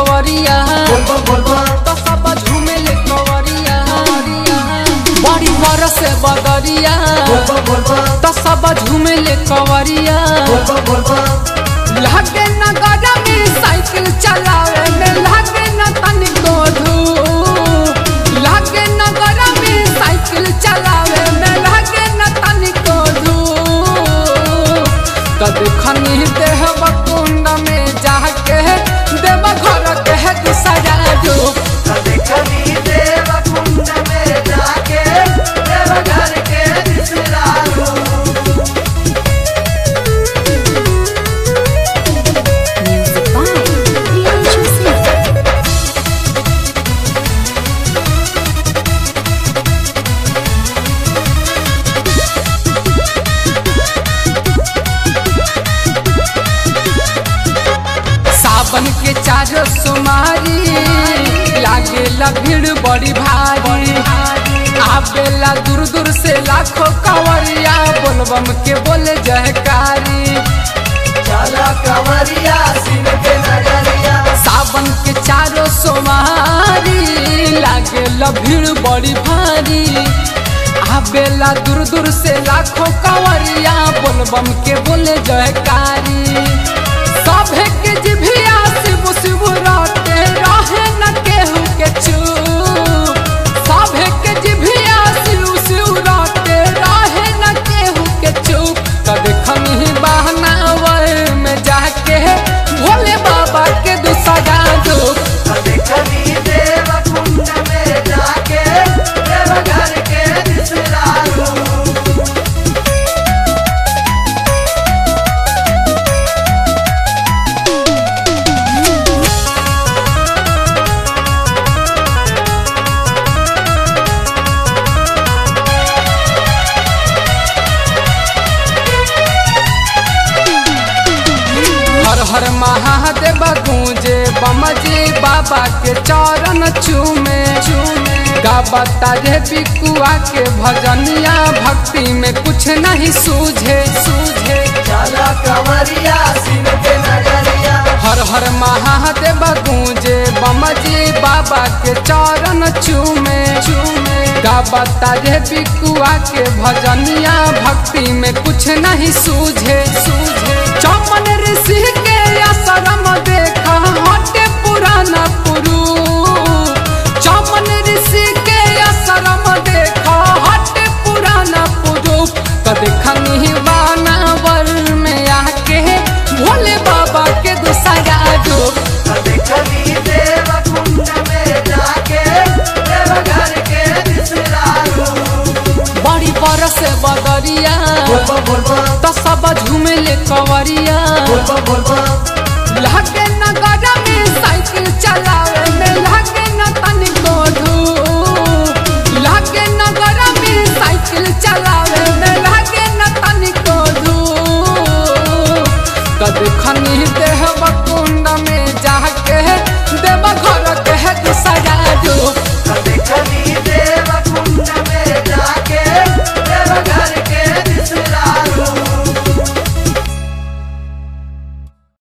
कवरिया तो सब झूमे ले कवरिया बड़ी बरस बदरिया तो सब झूमे ले कवरिया लागे न गड़ा में साइकिल चलावे में लागे न तनिको धूप लागे न गड़ा में साइकिल चलावे में लागे न तनिको धूप तद खनी देह कुंड में जाके देव घर के है दूसरा डूब Music by Priyanshu Singh. सावन के चारो सुमारी लागेला भीड़ बड़ी भारी आवेला दूर दूर से लाखों कवरिया बोलबम के बोले जयकारी सावन के चारो सोमारी लागेला भीड़ बड़ी भारी आवेला दूर दूर से लाखों कवरिया बोलबम के बोले जयकारी सभे के जिभिया शिव शिव राते रहे न केहू के चूप सभे के जिभिया शिव शिव राते रहे न केहू के चूप कद खनी बहनावर में जाके भोले बाबा के दूसरा धूप हर हर महादेव गूंजे बमजी बाबा के चरण चूमे चूमे गाबता रे पिकुआ के भजनिया भक्ति में कुछ नहीं सूझे सूझे हर हर महादेव गूंजे बमजी बाबा के चरण चूमे चूमे गाबता रे पिकुआ के भजनिया भक्ति में कुछ नहीं सूझे सूझे चमन ऋषि के आश्रम देखा हटे पुराना पुरु चमन ऋषि के आश्रम देखा हटे पुराना पुरु कद खनी बानावर में आके भोले बाबा के दूसरा डूब बड़ी बरस बदरिया तो सब झूमे ले कवरिया लागे न